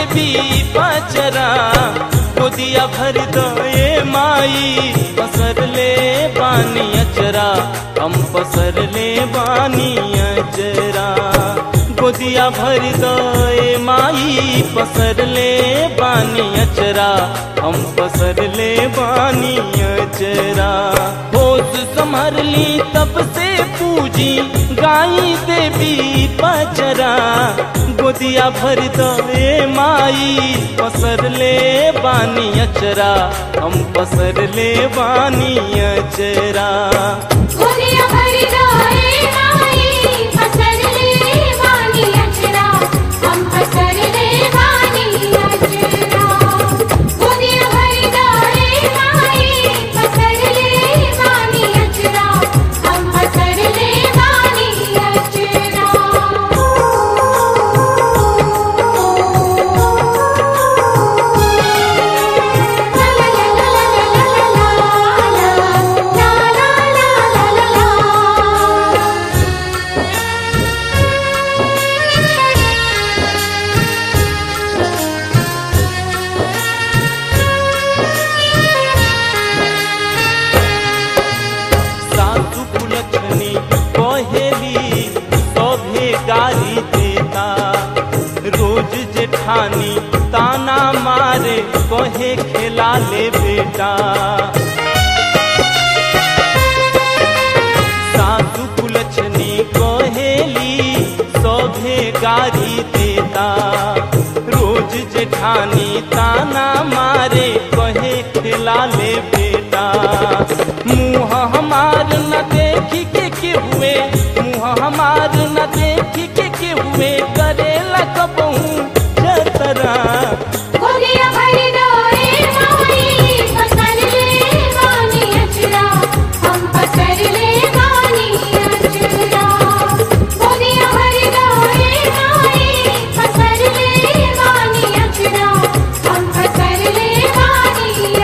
देवी पचरा गोदिया भर दे माई पसर ले बानी अचरा हम पसर ले बानी अचरा गोदिया भर दे माई पसर ले बानी अचरा हम पसर ले बानी अचरा होश संभर ली तब से पूजी गाई देवी पचरा गोदिया भर दे माई पसर ले बानी अचरा हम पसर ले बानी अचरा गोदिया भर जाए माई पसर ले वानी अचरा हम पसर ले वानी अचरा गोदिया भर जाए माई पसर ले वानी अचरा हम पसर ले वानी अचरा सासु कुलछनी कहेली सभे गाली देता रोज जेठानी ताना मारे कहे खेला ले बेटा सासु कुलछनी कहेली सभे गाली देता रोज जेठानी ताना मारे कहे खेला ले बेटा मुँह हमार न देखी के के हुए मुँह हमार न देखी के के हुए करेला कबहू जतरा गोदिया भर जाए माई पसर ले वानी अचरा हम पसर ले वानी अचरा गोदिया भर जाए माई पसर ले वानी अचरा हम पसर ले वानी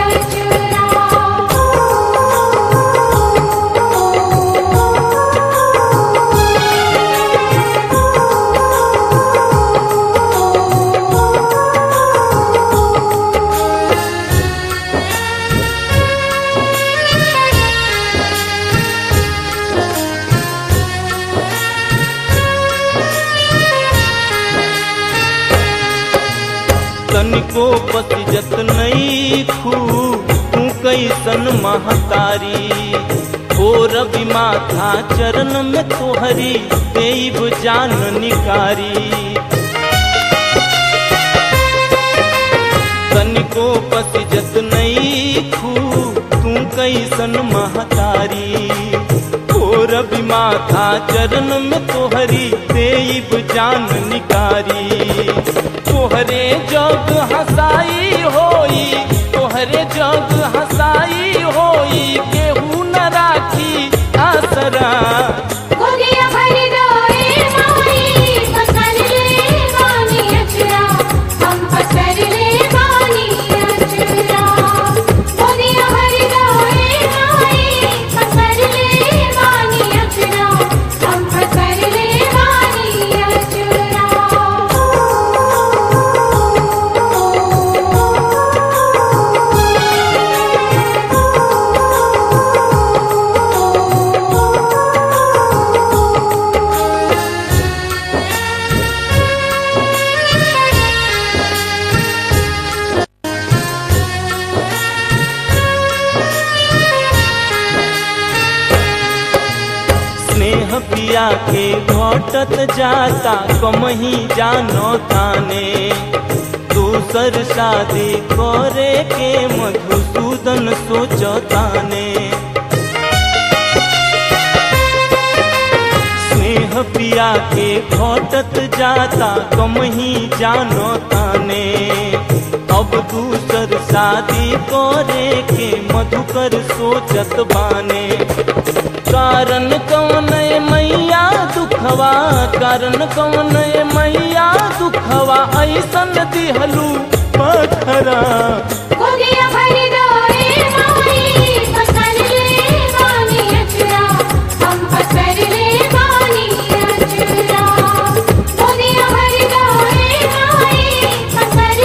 तनिको पतिजत नहीं खू तू कैसन महतारी हो रवि माथा चरण में तोहरी देव जान निकारी तनिको पतिजत नहीं खू तू कैसन महतारी हो रवि माथा चरण में तोहरी देव जान निकारी तोहरे जग हसाई होई तोहरे जग हसाई होई केहू न राखी आसरा गोदिया भर जाए माई पसर ले वानी अचरा हम पसर ले वानी अचरा गोदिया भर जाए माई पसर ले वानी अचरा हम पसर ले वानी अचरा स्नेह पिया के घटत जाता कमही जानो ताने दूसर शादी करे के मधुसूदन सोचताने स्नेह पिया के घटत जाता कमही जानो ताने अब दूसर शादी करे के मधुकर सोचत बाने कारण कौन है मैया दुखवा कारण कौन है मैया दुखवा ऐसन दिहलू पथरा गोदिया भर जाए माई पसर ले वानी अचरा हम पसर ले वानी अचरा गोदिया भर जाए माई पसर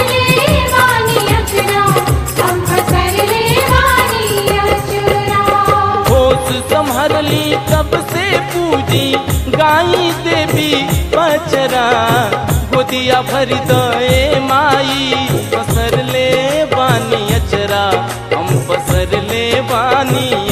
गोदिया भर दए माई पसर ले बानी अचरा हम पसर ले बानी